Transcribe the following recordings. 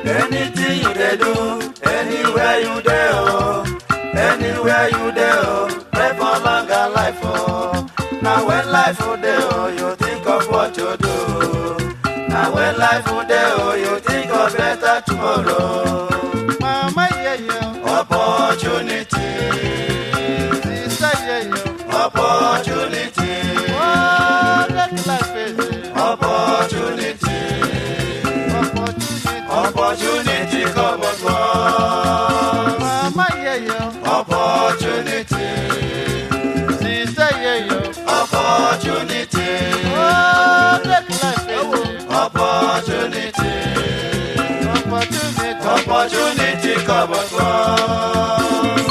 Anything you dey do, anywhere you dey oh, anywhere you dey oh, pray for longer life oh. Now when life will dey oh, you think of what you do. Now when life will dey oh, you think of better tomorrow. Mama yeah yeah, Opportunity, sister yeah yeah. opportunity, Oh, that life is opportunity, opportunity. opportunity come and go. Mama yeah yeah, Opportunity, sister yeah yeah. opportunity, Oh, that life is opportunity, opportunity. opportunity come and go.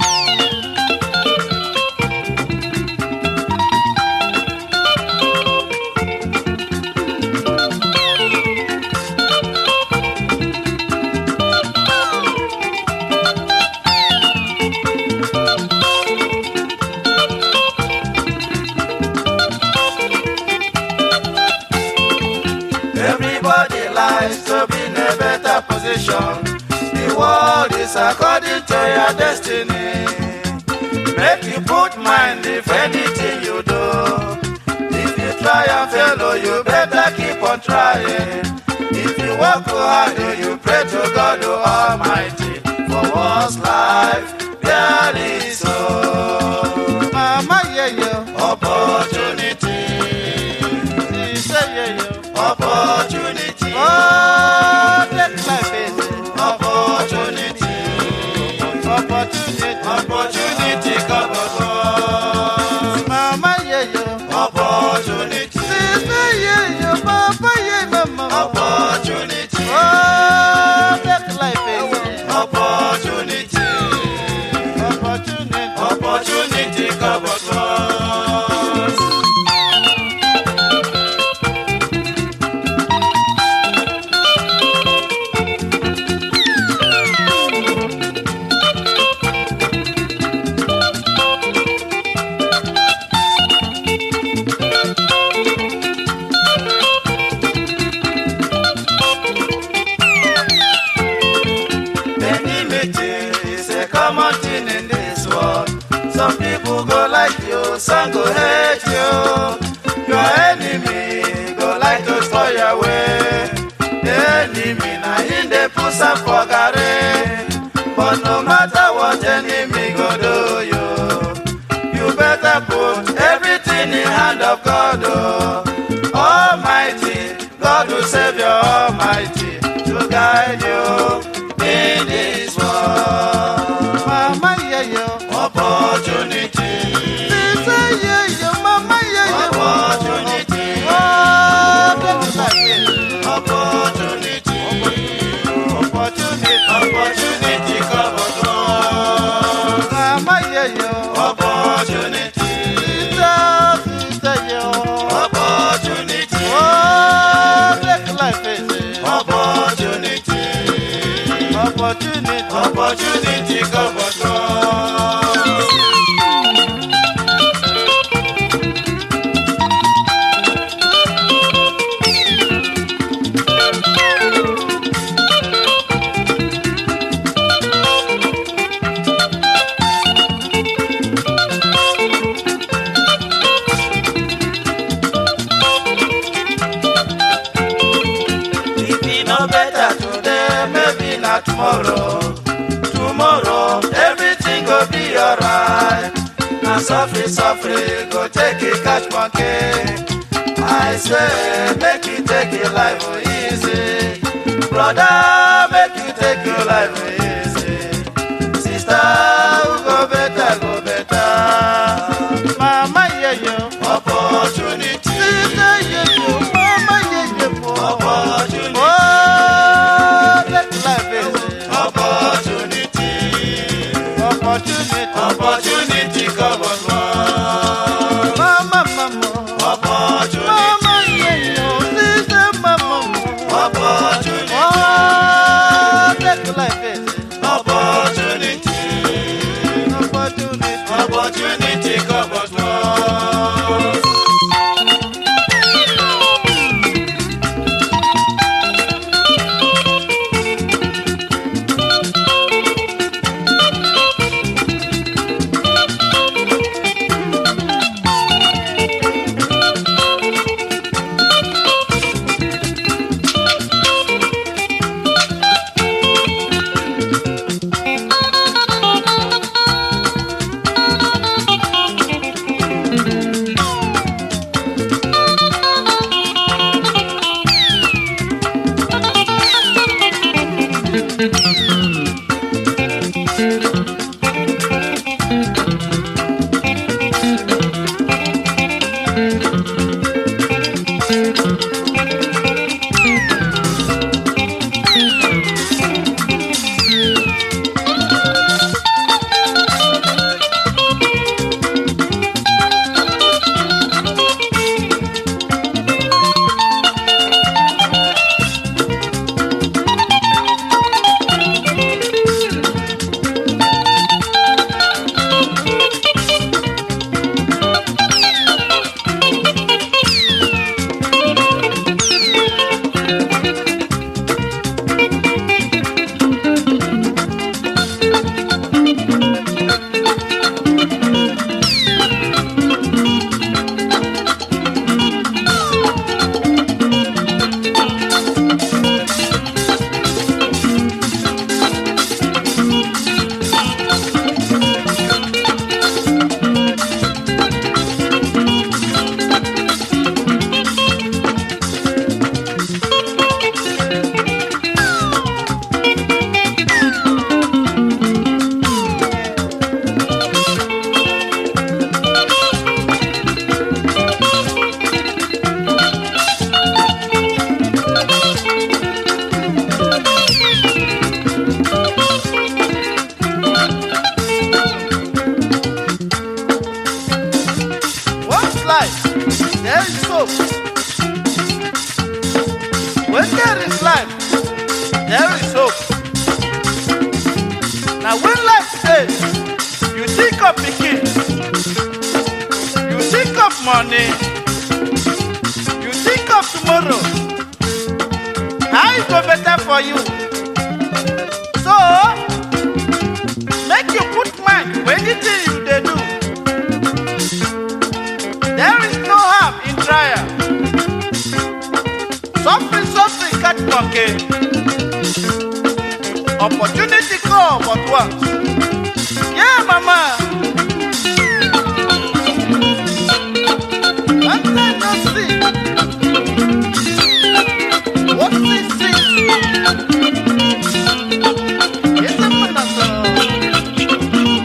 Everybody likes to be in a better position. The world is according to your destiny. Make you put mind if anything you do. If you try and fail, oh, you better keep on trying. If you work hard, oh, you pray to God oh, Almighty. For one's life, there is hope. Mama yeah yeah, Opportunity, sister yeah yeah. opportunity. Oh, that life is Opportunity, opportunity. opportunity, come on. Mama yeah yeah, Opportunity, sister yeah yeah, papa yeah mama. opportunity, Oh, that life is opportunity, opportunity. opportunity, come on. Enmity is a common thing in this world. Some people go like you, some go hate you. Your enemy go like to spoil your way. The enemy na him dey put some for garri. But no matter what enemy go do you, you better put everything in hand of God. Oh. Almighty, God will save you, Almighty, to guide you in this world. Mama yeah yeah, Opportunity, sister yeah yeah, mama yeah yeah. opportunity, Oh, that life is opportunity, opportunity. opportunity, come on, Mama yeah yeah, opportunity, sister sister yeah. opportunity, Oh, that life is opportunity, opportunity. opportunity, come on. If e no better today, maybe na tomorrow. Tomorrow, everything go be alright. Na suffer, suffer, go take it, catch monkey. I say, make you take your life easy. Brother, make you take your life easy. Sister, who go better, go better. Mama yeah yeah, Opportunity, sister yeah yeah, mama yeah yeah. opportunity, Oh, that life is opportunity. opportunity. Opportunity come on, man. Mama mama, Opportunity, mama yeah yeah, sister mama. opportunity, Oh, that life is Once life, there is hope. When there is life, there is hope. Now when life says, you think of pikin, you think of money, you think of tomorrow, how it go better for you. So, make you put mind for anything you dey do. There is no harm in trial. Suffering, suffering, catch monkey. Opportunity come but once. Yeah, mama. One time no see. What see see? Yes, I'm gonna go.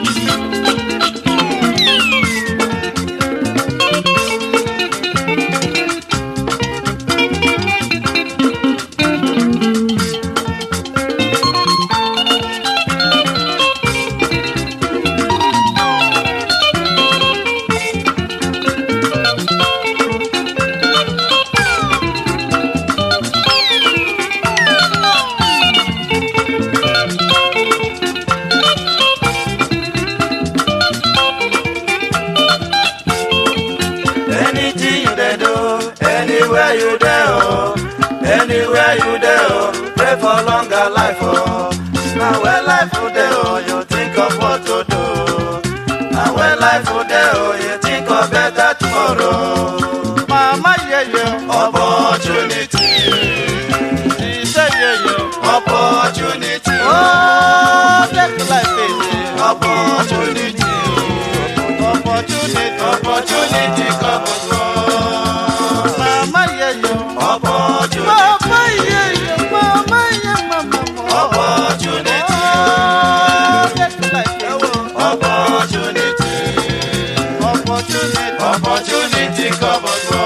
Anything you dey do, anywhere you dey oh, anywhere you dey oh, pray for longer life oh. Now when life go dey oh, you think of what to do. Now when life go dey oh, you think of better tomorrow. Mama, yeah, yeah. Opportunity, She say, yeah, yeah. opportunity, Oh, that's life, baby. opportunity, Opportunity. opportunity come and go. Mama, yeah, yeah. Opportunity, Mama, yeah, yeah. Mama, yeah, mama. opportunity, Oh, that's life, baby. opportunity. Opportunity. Opportunity come and go.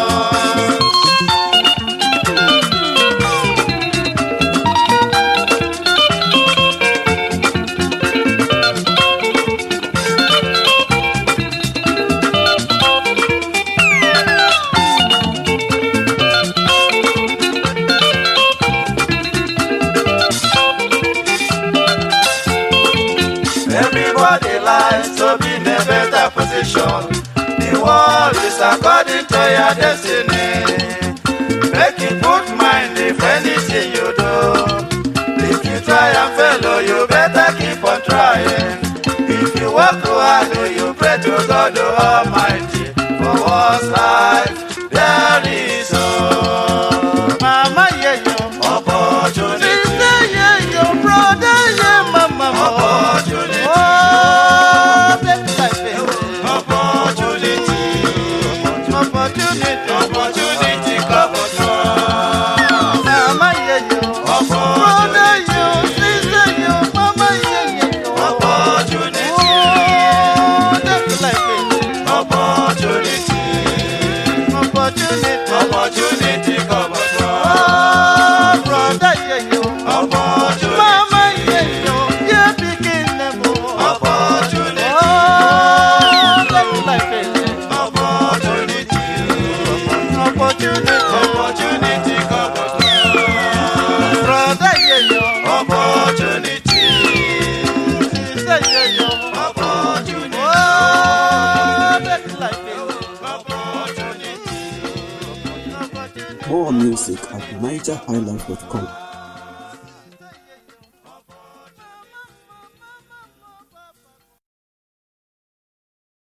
Everybody likes to be in a better position. The world is according to your destiny. Make you put mind if anything you do. If you try and fail, oh, you better keep on trying. If you work hard, oh, you pray to God the Almighty. For what's life, there is hope. Mama, yeah, yeah. She Opportunity, say, yeah, yeah. Brother, yeah, mama. opportunity, Oh, that's life, baby. opportunity. Opportunity. Opportunity come and go. Mama, yeah, yeah. Brother, Opportunity, you nigerhighlife.com.